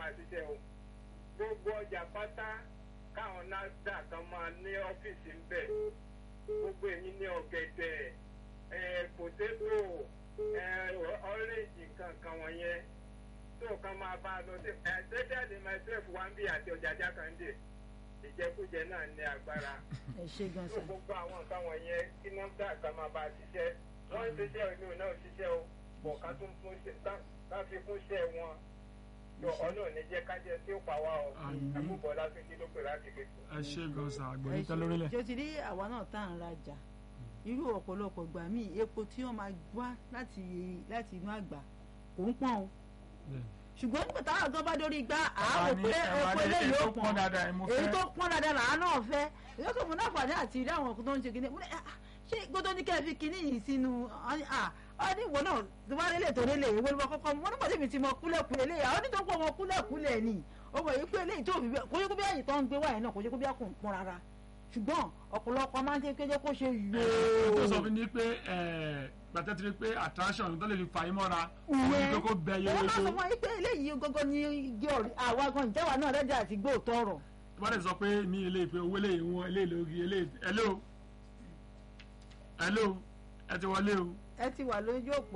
máa ṣiṣẹ́ o gbogbo ọjà pátá káwọn násdà kan máa ní ọ́fíìsì ń bẹ̀ gbogbo èyí ní ọ̀gẹ̀dẹ̀ pòtétò ọ́rẹ́jì kankan wọ̀nyẹn tó kan máa bá a lọ sí especially myself wambi àti ọjà jákàndé ìjẹkújẹ náà ní agbára ẹ ṣe gan tó sa gbogbo àwọn nǹkan wọ̀nyẹn kí nọ́mbà kan máa bá a ṣiṣẹ́ wọ́n ń ṣiṣẹ́ ìlú náà ṣiṣẹ́ o bọ̀ ká tún fún ṣe ká fi fún ṣẹ́ wọn tó ọlọ́run ní jẹ́ ká jẹ́ tí ó pa wá o Àmín. àbúbọ̀ lásìkò ló pè láti gbé tó. ẹ ṣe gan sa ẹ àgbẹ̀yìn tẹ́ lórílẹ̀. ṣe ti rí àwa náà tá à ń rajà irú ọ̀pọ̀lọpọ̀ gbà míì epo tí wọ́n máa wá láti láti inú àgbà kò ń pọ́n o Bẹ́ẹ̀. ṣùgbọ́n nígbà táwọn gan bá dórí gbá Àwa àárò ní- pé àwa epo ní eléyìí èyí ó tó pọ́n dáadáa ẹ̀ mo èyí fẹ́. tó pọ́n dáadáa làá náà fẹ́ èyí tó mú náfààní àti rí àwọn ọkùnrin tó ń ṣe kíní mo ní, "Ah, ṣé gbọ́dọ̀ ní kẹ́ ẹ fi kíní yìí sínú ọ ní à ọ ní ìwọ náà tó bá rélé tó rélé ìwé ló bá kọ́kọ́ mú wọn nígbà tí mi ti mọ kúlẹ̀kúlẹ̀ eléyìí àwọn onítọ̀ pọ̀ mọ kúlẹ̀kúlẹ̀ ni ó mọ̀ yìí pé eléyìí tó fi bẹ́ẹ̀ kó yẹ kó bí àyè tó ń gbé wáyé náà kó yẹ kó bí àkùn pọ́n rárá ṣùgbọ́n ọ̀pọ̀lọpọ̀ máa ń jẹ́ kéjẹ́ kó ṣe tó sọ yòó fún mi pé gbàtẹ́ ti rí pé attraction tó lè fi fà yín mọ́ra òun ni pé kó bẹ yẹ wọ́n máa sọ yẹ fún wa yìí pé eléyìí gógó ní igi ọ̀rí àwa gan ìjẹ́wà náà rẹ́dí àti gbóòtọ́ ọ̀rọ̀ tó bá dẹ̀ sọ pé mi ilé ìpè owó lè wọn ilé ìlógi ilé hello hello ẹ ti wọlé o ẹ ti wà lójú òpó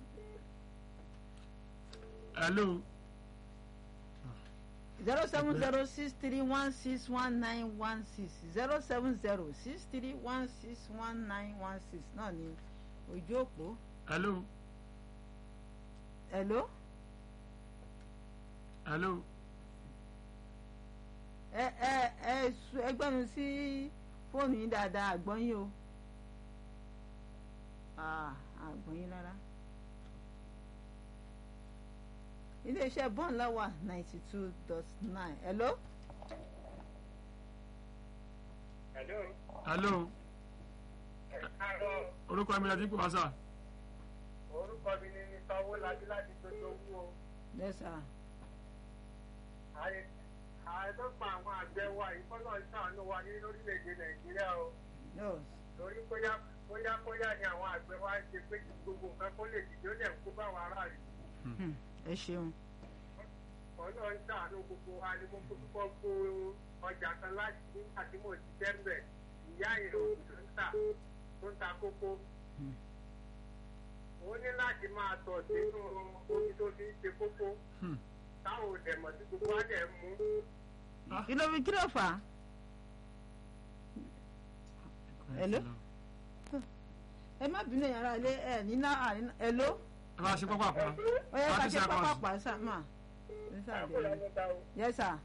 hello zero seven zero six three one six one nine one six zero seven zero six three one six one nine one six náà ni ojú òpó hello hello hello ẹ ẹ ẹ su ẹgbẹ́nu sí fóònù yín dáadáa àgbọ́yìn o Ah, àgbọ́yìn rárá iléeṣẹ́ bọ́ọ̀n láwà ninety two dot nine hello Hello. hello Ẹ káàárọ̀. orúkọ mi láti ń pè wá sà orúkọ mi ni mr owólabí láti tójú owó o lẹ́sà ààrẹ ààrẹ tó pa àwọn àgbẹ̀ wa yìí kọ́ náà ṣàánú wa ní lórílẹ̀‐èdè nàìjíríà o yóò torí bóyá bóyá bóyá ni àwọn àgbẹ̀ wa ń ṣe pé kí gbogbo nǹkan kó lè dìde ó dẹ̀ ń kó báwọn aráàlú ẹ ṣeun ọ̀nà ń ṣàánú gbogbo wa ni mo kó púpọ̀ kó ọjà kan láti nígbà tí mo ti tẹ́ḿbẹ̀ ìyá ìrò tó ń tà tó ń ta kókó ó ní láti máa tọ̀ sínú omi tó fi ń ṣe kókó Hmm. táwọn ò dẹ̀ mọ̀ sí gbogbo wa dẹ̀ mú kí ló fi kí ló fà á Hello? ẹ má bínú yàrá ilé ẹ níná àníná hello ẹ bá ṣe pápá pa ó yẹ ká Thirty ṣe seconds. pápá sá mà ẹ sá àkọlà bẹ̀rẹ̀ níta o yes sir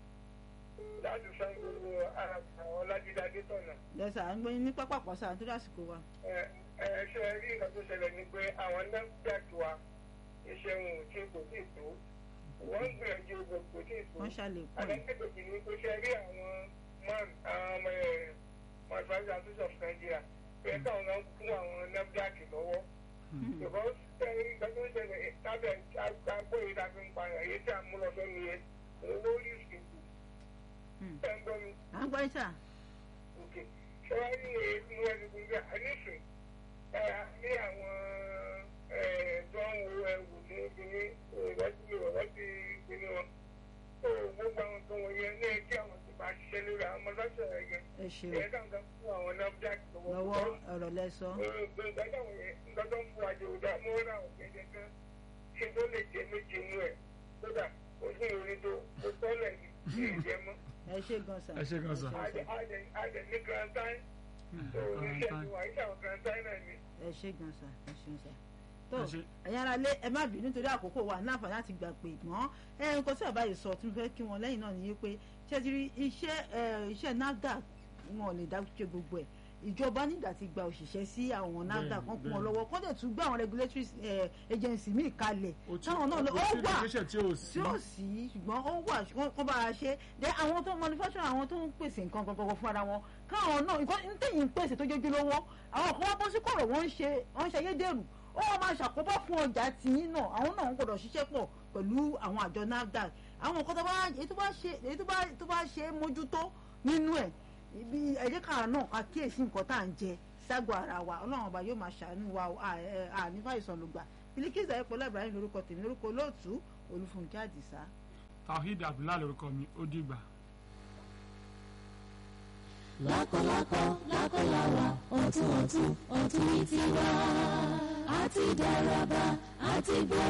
láti san gbogbo àwọn ọlájídájú tọ̀nà. yes sir à ń gbé yín ní pápá pọ̀ sáà nítorí àsìkò wa ẹ ẹ ṣe rí nǹkan tó ṣẹlẹ̀ ni pé àwọn nafdac wa iṣẹ́ wọn ò tí kò tí ì tó wọ́n ń gbìyànjú gbogbo kò tí ì tó. wọ́n ṣàlékún ẹ̀ àgbẹ̀kẹ̀kẹ̀ ni pé ṣe rí àwọn man àwọn ọmọ ẹ̀ manufacturing association of Nigeria pé káwọn náà fún àwọn nafdac lọ́wọ́. because ẹ̀rí nǹkan tó ṣẹlẹ̀ tábẹ̀ àgbọ̀ yìí ta fi ń pa èyí tí a mú lọ sọ́nu yẹn owó rí ìsìnkú. Hmm. ẹ̀ ń gbọ́ mi à ń gbọ́ yín sà òkè ṣé wàá rí èéfín wọn ní gbogbo àníṣe ẹ ní àwọn ẹ tó ń wo ẹwù ní kíní ìwọ́sí ìwọ́sí kíní wọn tó gbogbo àwọn tó wọ̀nyẹn ní kí àwọn tó bá ṣiṣẹ́ lórí àwọn mọ́tàṣẹ́ rẹ̀ yẹn ẹ ṣeun ìyẹn kàn kan fún àwọn nafdac lọ́wọ́ ọ̀rọ̀ lẹ sọ gbogbo nǹkan táwọn yẹn nǹkan tó ń fún àjò ìdá mọ́ ra àwọn gẹ́gẹ́ kan ṣe tó lè jẹ méje nú ẹ̀ kódà ojú ìrìn tó tó tọ́lẹ̀ ní ìjẹ́ mọ́ ẹ ṣe gan sà ẹ ṣe gan sa àjẹ àjẹ àjẹ ní grand time tó oníṣẹ́ ìwà iṣẹ́ àwọn grand time náà ni. ẹ ṣe gan sà ẹ ṣeun sà tó Ẹ ṣé. ẹ̀yin ara lé ẹ má bínú nítorí àkókò wa ní àǹfààní láti gbà pé mọ́ ẹ nǹkan tí àbáyé sọ tí mo fẹ́ kí wọn lẹ́yìn náà ni pé ṣé ti rí iṣẹ́ ẹ iṣẹ́ NAFDAC wọn ò lè dá ṣe gbogbo ẹ̀ ìjọba nígbà tí gba òṣìṣẹ́ sí àwọn NAFDAC kan kún wọn bẹ́ẹ̀. lọ́wọ́ kọ́ dẹ̀ tún gbé àwọn regulatory eh, agency míì kalẹ̀ ó ti táwọn náà lọ- ó ó ti wà education tí ò sí tí ó sì ṣùgbọ́n ó wà kó bá a ṣe dé àwọn tó manufacture àwọn tó ń pèsè nǹkan gangan fún ara wọn káwọn náà nǹkan ní tẹ̀yìn ń pèsè tó jójú lówó àwọn kan wá bọ́ sí kọ̀rọ̀ wọ́n ń ṣe wọ́n ń ṣe ayédèrú ó wọ́n máa ṣàkóbá fún ọjà tìyín náà àwọn náà ń gbọ́dọ̀ ṣiṣẹ́ pọ̀ pẹ̀lú àwọn àjọ NAFDAC àwọn nǹkan tó bá èyí tó bá ṣe èyí tó bá tó bá ṣe é mójútó nínú ẹ̀ ibi ẹ̀jẹ̀ kan náà ká kíyèsí nǹkan tá à ń jẹ ságọ́ ara wa ọlọ́run ọba yóò máa ṣàánú wa ànífà ìsọ̀lùgbà Bilikisu Ayọ̀pọ̀lá Ibrahim lórúkọ tèmi lórúkọ olóòtú Olúfúnkẹ́ Àdìsá tawhid abdullahi lórúkọ mi ó dìgbà. lákọlákọ lákọláwa ọ̀tún ọ̀tún ọ̀tún ní tiwa àti dáraba àti gbọ́